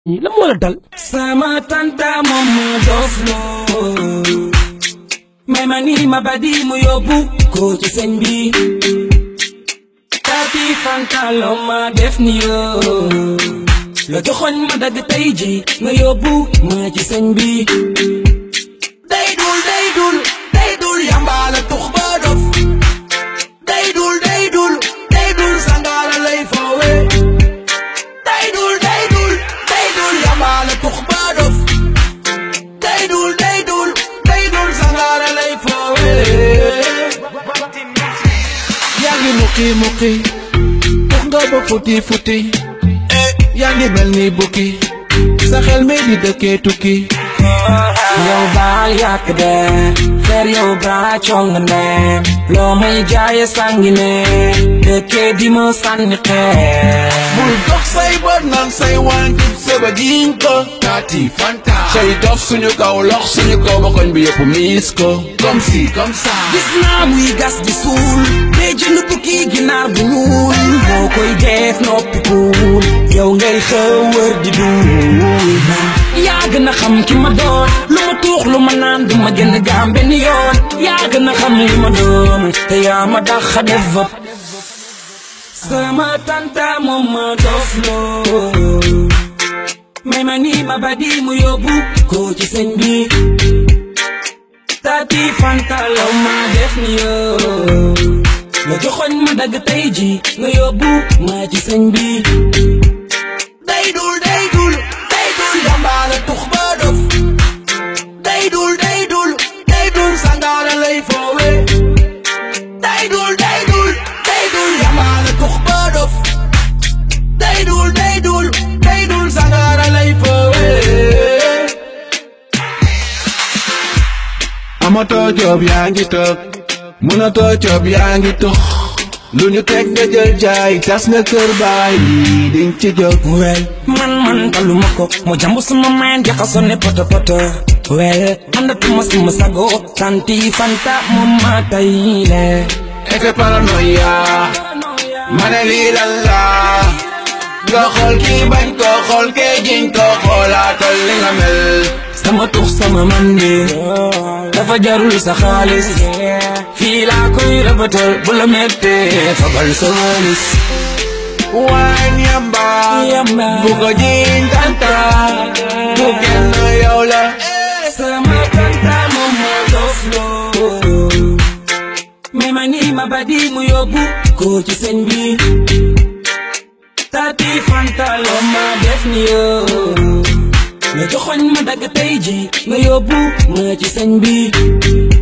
la moo la dal sama tanta moom mu dof loo may ma nii ma badi mu yóbbu ko ci sëñ bi taati fanta loo ma def ni yoo la joxoñ ma dagg tey ji nga yóbbu ma ci sëñ bi day dul day dul day dul yambaala tux ba dof day dul day dul day dul sangaala lay foowe day dul day dul day dul yambaala tux ba dof day dul day dul day dul sangaala lay foowe yaa ngi muqi muqi tux nga ba futi futi yaa ngi mel ni bukki sa xel mi di dëkkee tukki yow baal yàq de fer yow baa cong ne loo may jaaye sangi ne dëkkee di ma sànni xeer bul dox say bët naan say wànkit sëba jiñ ko taati fanta say dof suñu kaw lox suñu kaw ba koñ bi yëpp miis ko comme si comme ça gis naa muy gas di suul dee jënd bukki ginaar bu ñuul moo koy def noppi kuul yow ngay xëw wër di duul yaa gën a xam ki ma doon lu ma tuux lu ma naan du ma gën gaam benn yoon yaa gën a xam li ma doon te yaa ma dax a def vop sama tanta moom ma dof loo may ma nii ma badi mu yóbbu ko ci sëñ bi taati fanta law ma def ni yoo la joxoñ ma dagg tey ji nga yóbbu ma ci sëñ bi day dul day dul day dul yambaala tux ba dof day dul day dul day dul sangaara lay foowe day dul day dul day dul yambaala tux ba dof day dul day dul day dul sangaara lay foowe amatoo joob yaa ngi toog mënatoo joob yaa ngi tux lu ñu teg nga jël jaay tas nga kër baay lii diñ ci jóg wel man man taluma ko mo jambu sama main jaxasoo ne poto poto wel àndatuma sama sago tanti fanta moom ma tay le effet paranoïa ma ne lii lan la nga xool kii bañ koo xool kee jiñ koo xoolaatal li nga mel sama tux sama mandi dafa jarul sa xaalis fii laa koy rëbatal bu la mettee fabal sa walis waan yamba Yamba. bu ko jiñ tanta bu kenn yow la sama tanta moom moo dof loo mais ma nii ma badi mu yóbbu ko ci sëñ bi taati fanta loo ma def ni yoo nga joxoñ ma dagg tey ji nga yóbbu ma ci sëñ bi